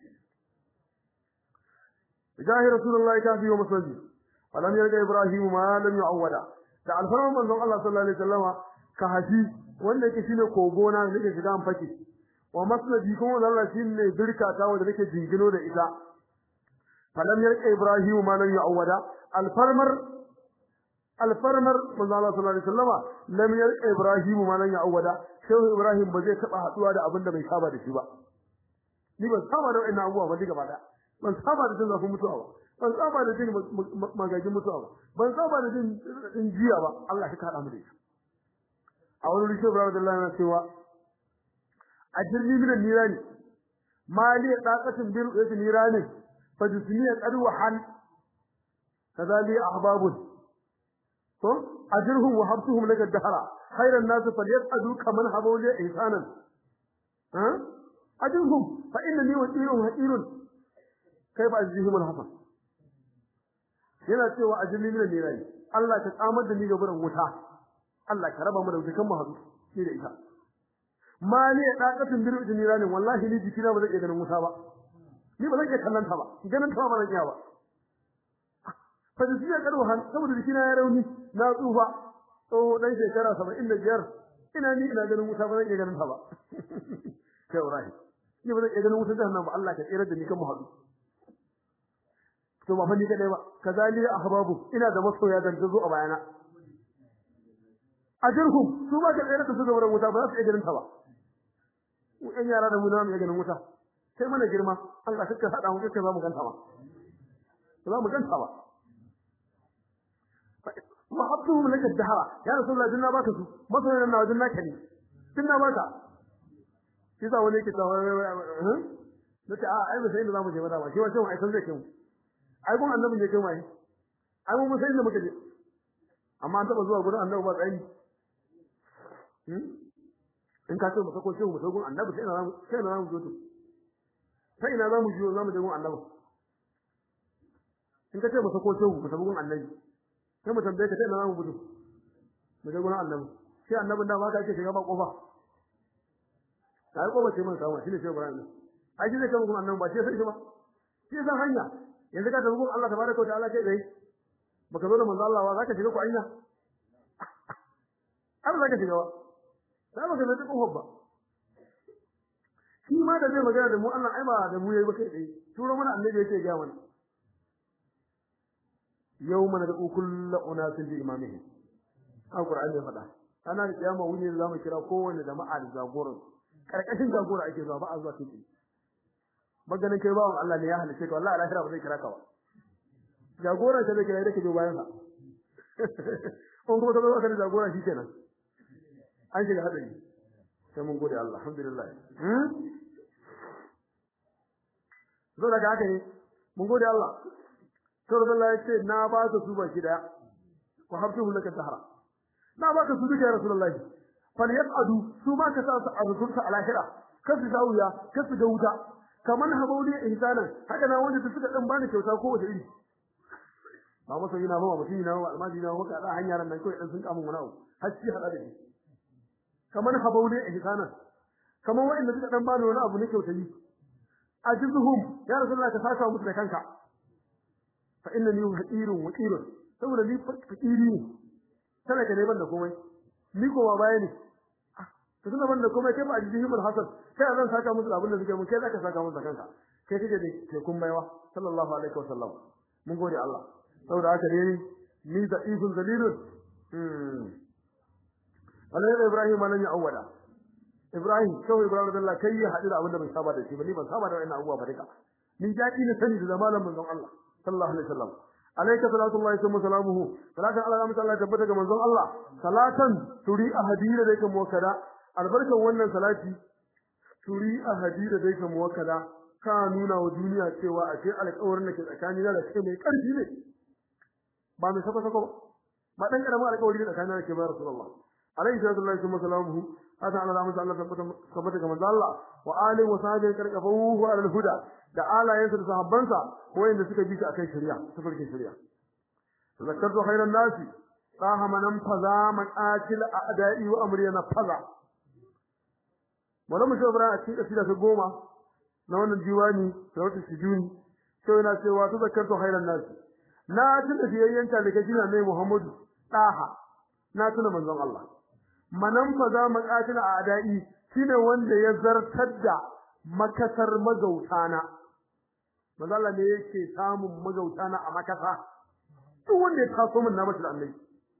jahi rasulullahi ta fi wa masaji alam yarda ibrahim ma lam yu'awwada da alfarman manzon Allah sallallahu alaihi wasallama ka haji wanda yake shine kogona da nake shiga an fake wa masnadi kuma Allah shine birka ta wanda nake jingino da ita falam yarda ibrahim ma lam yu'awwada alfarmar alfarmar manzo Allah sallallahu alaihi wasallama lam yarqa ibrahim ma lan ya'awada shehu ibrahim ba zai taba haduwa da abin da bai saba da shi ba ni ban saba da wannan abubuwa ba diga bada ban saba da jin zafin mutuwa ba ban saba da jin magagin mutuwa ba ban saba da jin in jiya ba Allah ya kada mu da shi a wani rishe ibrahim Allah yana cewa ajirni min nirani mali daqatin bil nirani fa jismiya qad wa han kadali ahbabun to ajirhum wa habtuhum laka dahara khairan nas falyas'adu kaman habawli ihsanan ha ajirhum fa innani waqirun haqirun kaifa ajrihum alhasan yana cewa ajirni min nirai Allah ka tsamar da ni ga buran wuta Allah ka raba mu da kan mu hadu ni da ita mali ya dakatin biru idniranin wallahi ni jikina ba zai iya ganin wuta ba ni ba zan iya kallon ta ba ganin ta ba zan iya ba fa da jiya karo han saboda jikina ya rauni na tsufa to dan shekara 75 ina ni ina ganin wuta ba zan iya ganin ta ba kai Ibrahim ni ba zan iya ganin wuta jahannam ba Allah ka tsira da ni kan mu hadu to ba fa ni kadai ba kazali ahbabu ina da masoya dan zo a bayana ajirhum su ba ka tsira da su ga wurin wuta ba za su iya ganin ta ba mu ɗan yara da mu na mu iya ganin wuta sai mana girma Allah kake hada mu kake za mu ganta ba za mu ganta ba wa habtuhum laka dahara ya rasulullah dinna baka su masoyan na dinna kani dinna baka shi za wani ke tsawa nace a ai ba sai inda zamu je ba da ba shi wace ai san zai kai mu ai gun annabi ne kai mai ai mun sai inda muka je amma an taba zuwa gurin annabi ba tsayi hmm in ka ce mu sako shi mu sako gun annabi sai ina zamu sai ina zamu zo to sai ina zamu je zamu je gun annabi in ka ce mu sako shi mu sako gun annabi sai mu tambaye ka sai ina zamu gudu mu je gurin annabi shi annabin da ma ka ce shiga ba kofa sai ko bace man samu shine sai Ibrahim ai shi zai kama kuma annabi ba shi sai shi ba shi san hanya yanzu ka tafi gun Allah tabaraka wa ta'ala kai dai baka zo da manzo Allah ba zaka shiga ku anya har zaka shiga ba sai baka zai kofar ba shi ma da zai magana da mu Allah ai ba da mu yayi ba kai dai turo mana annabi yake ga mana yawma nad'u kullu unasin bi imamihim alqur'ani ya faɗa ana da kiyama wuni da zamu kira kowanne jama'a da jagoran karkashin jagora ake zuwa ba a zuwa cikin maganin kai bawon Allah ne ya halice ka wallahi lahira ba zai kira ka ba jagora ta zai kira da ke bayan sa kun kuma tabbata ka da jagora shi kenan an shiga hadari sai mun gode Allah alhamdulillah hmm zo daga haka ne mun gode Allah to Allah ya ce na ba ka su baki daya ku habtu laka tahara na ba ka su duka ya rasulullahi fal yaqadu su ma ka sa su arzuta a lahira kasu zawiya kasu ga wuta kaman habauli ihsanan haka na wanda suka dan bani kyauta ko wace iri ba masa yana ba mutum yana ba almaji na maka da hanyar nan kai dan sun kamun wani abu har shi hada da shi kaman habauli ihsanan kaman wanda suka dan bani wani abu ne kyauta yi ajizuhum ya rasulullah ka saka musu da kanka fa innani haqirun waqirun saboda ni fakiri ne talaka ne ban da komai ni ko baya ne to tunda ban da komai kai ba ajihim alhasan kai zan saka musu abin da suke mun kai zaka saka musu kanka kai kake da ke kun baiwa sallallahu alaihi wasallam mun gode Allah saboda haka ne ni da izun dalilun hmm Allah Ibrahim nan ya awwada Ibrahim kawai Ibrahim da Allah kai ya hadu da abin da bai saba da shi ba ni ban saba da wannan abubuwa ba duka ni daɗi na sani da zamanin manzon Allah sallallahu alaihi wasallam alayka salatu Allah wa salamuhu salatan Allah rahmatu Allah tabbata ga manzon Allah salatan turi ahadira da yake muwakkada albarkan wannan salati turi ahadira da yake muwakkada ka nuna wa duniya cewa a ce alƙawarin da ke tsakani da kai mai ƙarfi ne ba mai sako sako ba dan karamin alƙawari da tsakanin da ke bayar Rasulullah alayhi salatu Allah wa salamuhu hada Allah rahmatu Allah tabbata ga manzon Allah wa alihi wa sahbihi karkafuhu ala al-huda da alayensa da sahabbansa wayanda suka bi shi akan shari'a tafarkin shari'a zakartu khairan nasi saha manan faza maqatil a'da'i wa amri na faza malamu shobra a cikin kasida ta goma na wannan diwani da wata sujuni sai yana cewa to zakartu khairan nasi na tuna biyayyen ta daga jina mai Muhammadu daha na tuna manzon Allah manan faza maqatil a'da'i shine wanda ya zartar da makasar magautana manzo Allah ne yake samun magautana a makasa duk wanda ya taso min na mashi annabi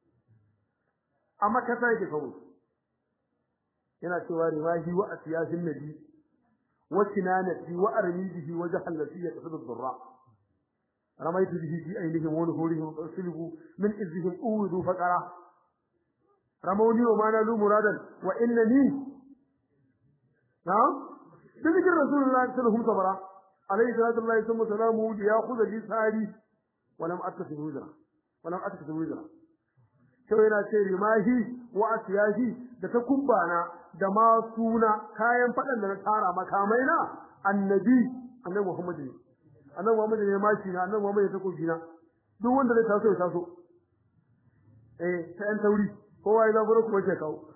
a makasa yake kawo yana cewa riwahi wa asiyasin nabi wa kinanati wa armidihi wa jahallati ya tasadu dhurra رميت به في أينهم ونهورهم وأرسله من إذهم أوذوا فقرا رموني وما نالوا مرادا وإنني نعم بذكر رسول الله صلى الله عليه وسلم عليه صلاة الله ثم سلامه ليأخذ لي ساري ولم أتخذ وزرا ولم أتخذ وزرا sai yana ce rimahi wa asiyahi da ta kumbana da ma suna kayan fadan da na tara makamai na annabi annabi Muhammad ne annabi Muhammad ne mashi na annabi Muhammad ne ta kofi na duk wanda zai taso ya taso eh sai an tauri kowa ya zaburo kuma ke kawo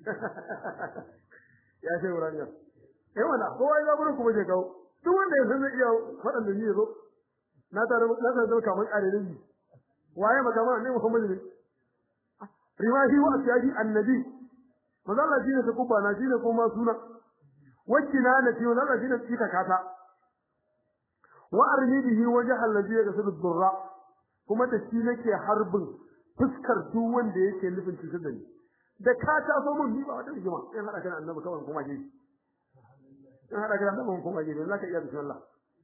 ya ce wurin ya eh wala kowa ya zaburo kuma ke kawo duk wanda ya san zai iya faɗan da ni ya zo na tare na tare kamar ƙarerin ni waye magana ne Muhammad ne riwahi wa asyaji annabi manzo Allah shine ta kubba na shine kuma suna wajina na fi manzo Allah shine tsika kata wa armi bihi wajha allazi yaqsidu durra kuma da shi nake harbin fuskar duk wanda yake nufin cutar da ni da ka ta so mun ni ba wata rigima in hada kan annabi kawai kuma je in hada kan annabi kuma je zaka iya bismillah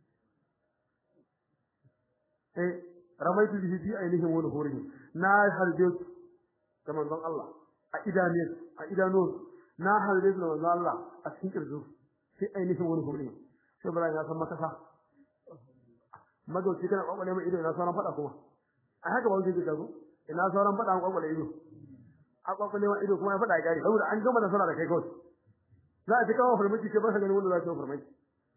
eh ramaitu bihi fi ainihi wa nuhurihi na harbe su ga manzon Allah a idaniyar a idanu na harbe su ga manzon Allah a cikin kirzu fi ainihi wa nuhurihi sai bara ya san makasa magauci kana kwakwale mai ido ina sauran fada kuma a haka ba wuce ka zo ina sauran fada an kwakwale ido a kwakwale mai ido kuma ya fada gari saboda an gama nasara da kai kawai za a ci kawo farmaki ke ba ka ganin wanda za ta yi farmaki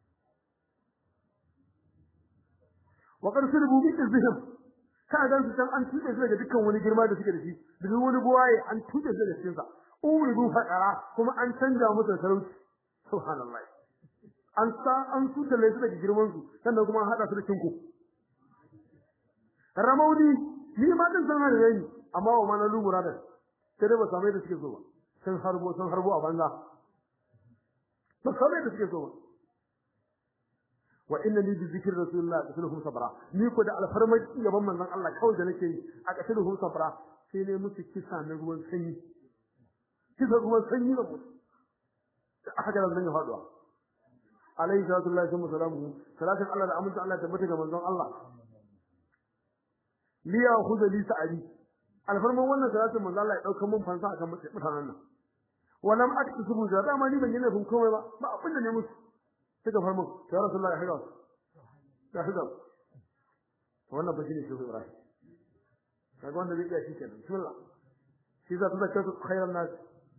wa qarsul bu bi izhim ka dan su san an tude su daga dukkan wani girma da suke da shi da duk wani buwaye an tude su daga cikin sa uridu faqara kuma an canja musu sarauci subhanallah an sa an tutale su daga girman su sannan kuma an hada su da kinku ramaudi ni ma din san hada yayi amma wa mana lu murada sai dai ba samai da suke so ba sun harbo sun harbo a banza ba samai da suke so ba wa inna li bi zikri rasulillah qatluhum sabra ni ko da alfarmar gaban manzon Allah kawai da nake yi a qatluhum sabra sai ne musu kisa na ruwan sanyi kisa ruwan sanyi da musu haka da zan yi faduwa alayhi salatu lillahi wa salamuhu salatin Allah da aminta Allah tabbata ga manzon Allah liya khudha li sa'adi alfarman wannan salatin manzon Allah ya dauka mun fansa akan mutanen nan walam aktubu da dama ni ban yi nufin komai ba ba abin da ne musu suka farmo ya rasulullah ya hida ya hida wannan ba shine shehu ibrahim kaga wanda zai iya shi kenan bismillah shi za ta zakka khairan nas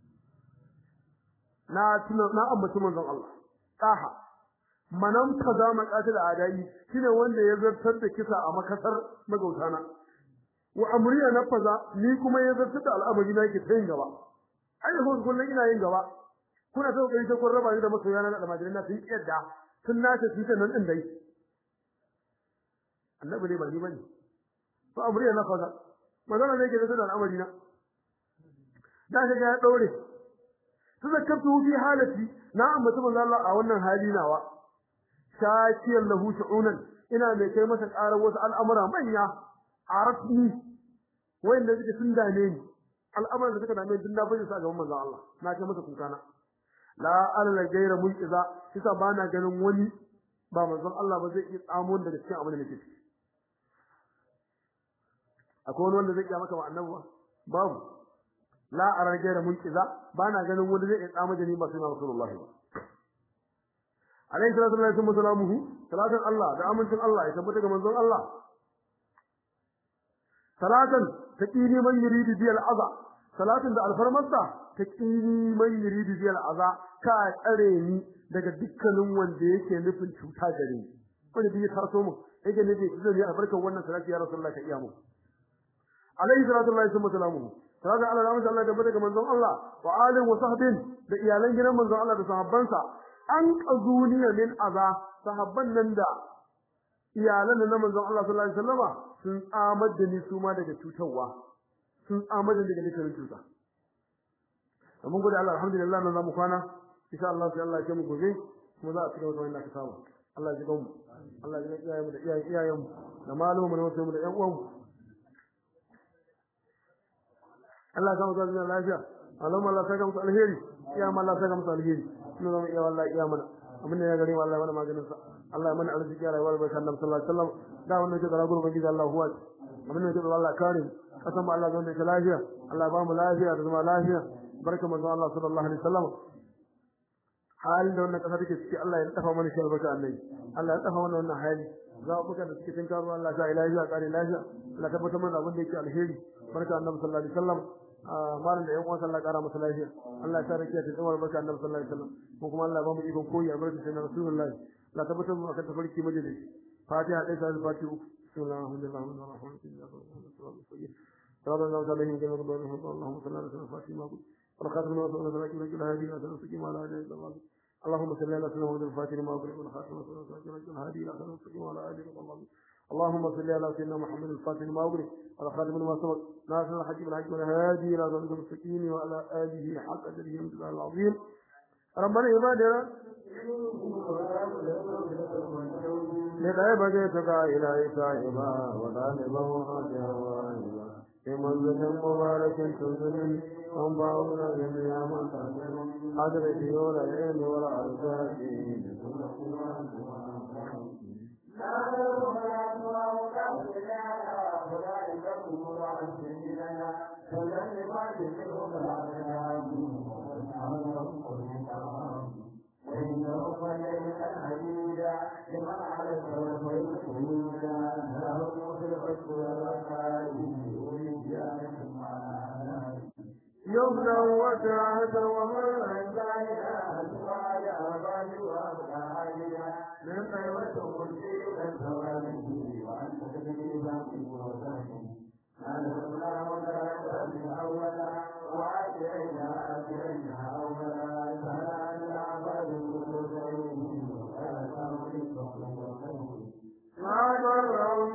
na tuna na ambaci manzon Allah taha manan kaza maqatil adai shine wanda ya zartar da kisa a makasar magautana wa amriya nafaza ni kuma ya zartar da al'amari na yake tayin gaba ai da kullun ina yin gaba kuna ta kokari ta kun raba ni da masoya na da majalina sun kiyarda sun nace su ta nan din dai annabi ne ba ni bane to amriya na kaza magana ne ke da da al'amari na da ga ya daure su zakkatu fi halati na ambata manzo Allah a wannan hali nawa shakiyar lahu shu'unan ina mai kai masa karar wasu al'amura manya arafni wanda suke sun dame ni al'amuran da suka dame ni na bayyana sa gaban manzo Allah na kai masa kukana la alla gaira mulkiza kisa bana ganin wani ba manzon Allah ba zai iya tsamo daga cikin abin da nake ciki akwai wani wanda zai iya maka wa annabi babu la ara gaira mulkiza bana ganin wani zai iya tsamo da ni ba sai Rasulullahi ba alayhi salatu wallahi wa salamuhu salatan Allah da amincin Allah ya tabbata ga manzon Allah salatan taqini man yuridu bi al-adha salatin da alfarmarsa taqini man yuridu bi al-adha ka tsare ni daga dukkanin wanda yake nufin cuta gare ni wanda bai tarso mu yake nufi zai yi albarkar wannan salati ya rasulullah ka iya mu alayhi salatu wallahi wa salamuhu salatu Allah da Allah da daga manzon Allah wa alihi wa sahbin da iyalan gidan manzon Allah da sahabbansa an qazuniya min aza sahabban nan da iyalan na manzon Allah sallallahu alaihi wasallama sun tsamar da ni su ma daga cutarwa sun tsamar da daga dukkan cuta mun gode Allah alhamdulillah nan zamu kwana insha Allah sai Allah ya mu gobe kuma za a cigaba da wannan ka samu Allah ya ji mu Allah ya ji iyayen mu da iyayen iyayen mu da malumu da wasu mu da ƴan uwan mu Allah ya samu zuwa lafiya Allahumma Allah saka musu alheri ya Allah saka musu alheri ina zama iya wallahi iya mana abin da ya gare mu Allah ya mana maganin sa Allah ya mana arziki ya rayuwar bai sallallahu alaihi wasallam da wannan ke da gurbin gida Allah huwa abin da ke da Allah kare kasan mu Allah zan da lafiya Allah ya ba mu lafiya da zama lafiya barka manzo Allah sallallahu alaihi wasallam halin da wannan kasa take ciki Allah ya tafa mana shi albarka annabi Allah ya tafa mana wannan hali za mu buka da cikin tin karo Allah ya lafiya kare lafiya Allah tabbatar mana abin da yake alheri barka annabi sallallahu alaihi wasallam malam da yan uwan sallah kara masa lafiya Allah ya sa rakiya ta tsawar barka annabi sallallahu alaihi wasallam ko kuma Allah ba mu ikon koyi albarka sai na rasulullahi la tabbatar mu akan tafarki majalis fatiha dai sai fatiha bismillahir rahmanir rahim صلى الله عليه وسلم اللهم صل على سيدنا فاطمة والخاتم ما صلى الله عليه وسلم الهادي وسلم سكيم على آله الله اللهم صل على سيدنا محمد الفاتح ما أغلق والخاتم ما صلى الله عليه وسلم الهادي إلى آخره سكيم على آله الله اللهم صل على سيدنا محمد الفاتح ما أغلق والخاتم ما سبق ناصر الحج بالحج والهادي إلى صراط المستقيم وعلى آله حق أجره من العظيم ربنا عبادنا لغيب جيتك إلهي سائبا وطالبا وخاتما في منزل مبارك تنزل وانبعونا جميعا من تنزل حضر ديور العلم والعرفات وإنه فليس الحديد لمن على السوف يكون له في الحب والرقائب والجانب معنا يمنع وسعة ومن من قيمة كل الثواب وأنت تدري باقي وذاك أنا الله ولا من أولا وآخرنا آخرنا أولا فلا نعبد كل ما ضرهم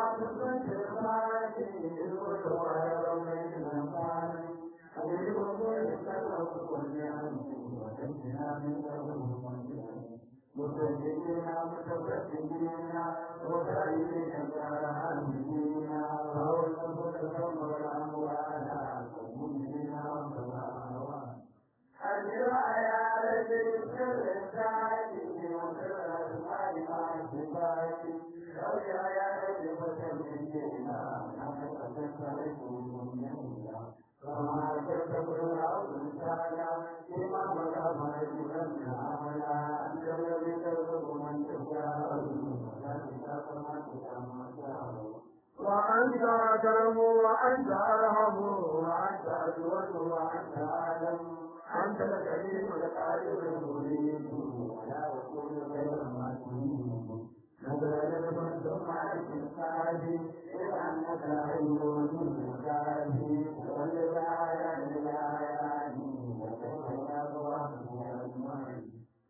متدينين متفتدين وسعيدين كالعالمين وهو المتكم والأموال والمؤمنين والأموال أجر عيال السر السعيد وسر الأسماء مع الصفات أجر عيال الفتنين نحن تتسرق المؤمنين كما تتبع الأرض تعالى لما مقام يجبن عملا أنت الذي ترزق من تشاء وذلك كما تشاء وأنت أكرم وأنت أرحم وأنت أجود وأنت أعلم أنت الكريم القادر المريد ولا يكون غير ما تريد نزل لمن ثم الإنسان إذا أنك علم من كافي وللآيات الآيات وكيف يضرب من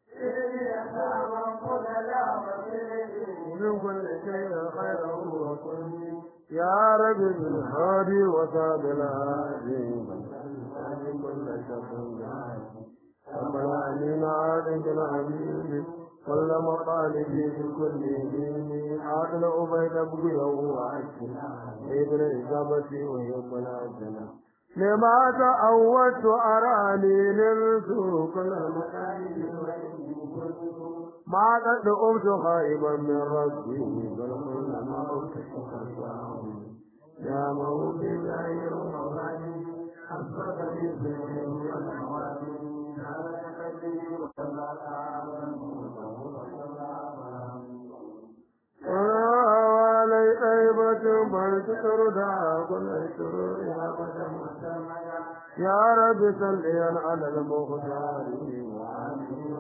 من كل شيء خيره وكل يا رب بالهادي وصاب الهادي من كل شر ربنا علينا عادك العبيد كل مطالبي في كل دين عادل أبيد أبقيه وعشنا ابن إجابتي ويوم العجلة لما تأوت أراني نرسو كل المطالب ما قد أمت خائبا من ربي بل كل ما أمت يا موتي غير موالي حسبك في الدنيا والأموال وعلي طيبة بل ترضى كل شرور يا قدم يا رب صليا على المختار وعلي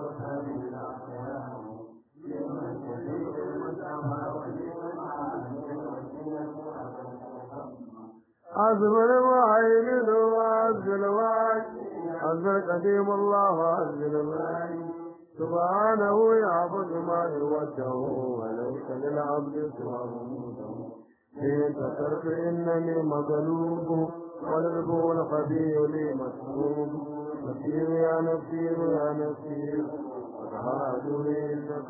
أزمر وعين وعزل وعين أزل قديم الله وعزل وعين سبحانه يعبد ما يوجه وليس للعبد سواه إن كسرت إنني مغلوب والرب الخبير لي مسلوب نسير يا نسير يا نسير وتهاد لي إنك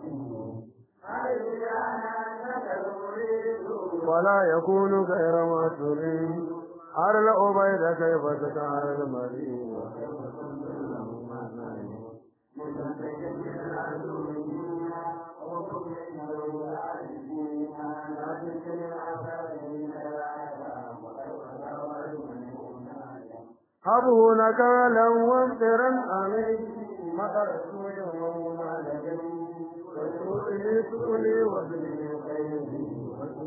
ولا يكون غير ما تريد أرى الأبيد كيف تكار المريض هبه نكالا وامطرا عليه مطر سوء وما لدي وسوء سؤلي وبني خيري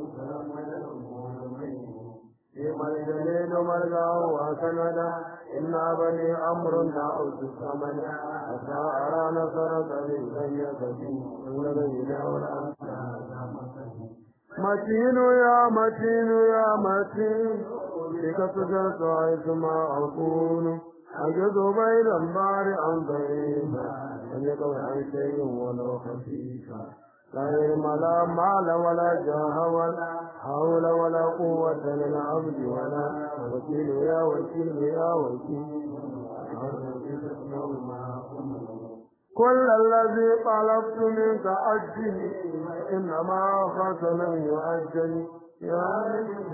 الجليل مرجع وسندا إنا بني أمر دعوت الثمن حتى أرى نصرك بالسيئة والذين متين يا متين يا متين بك سجرت حيث ما أكون أجد بين النار عن ضعيفا لم يكن عن شيء ولو خفيفا لا علم لا مال ولا جاه ولا حول ولا قوة للعبد ولا وكيل يا وكيل يا وكيل كل الذي طلبت منك أجل إنما خاف من يؤجل يا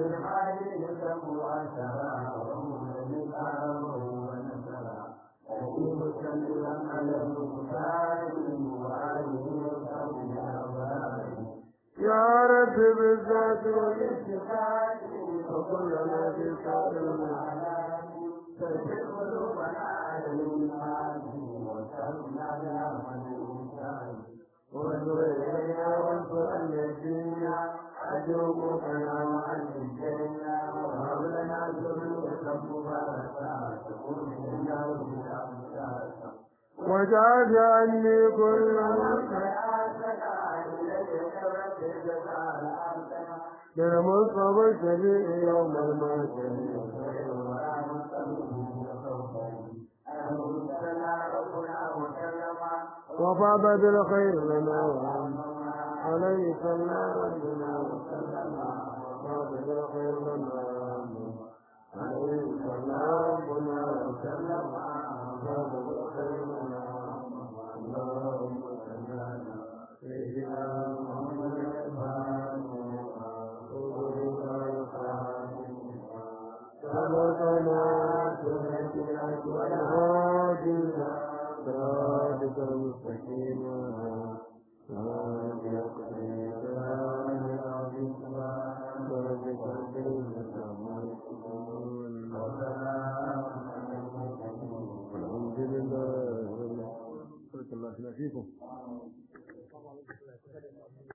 يا رب بالذات والاتفاق وكلنا في سائر وانظر إلينا وانظر أن يدينا أجوبك يا معلم الجنة وهب لنا ذرية مباركة تكون لنا بالأمثال وجعل عني كل للمصطفى الشفيع يوم المعشر وفاض بالخير لنا عليه صلى ربنا وسلم وفاض بالخير لنا عليه صلى ربنا وسلم وفاض بالخير لنا اللهم صل على سيدنا محمد سبقنا سنتنا والهادينا صراطك المستقيم الحمد لله بارك الله فيكم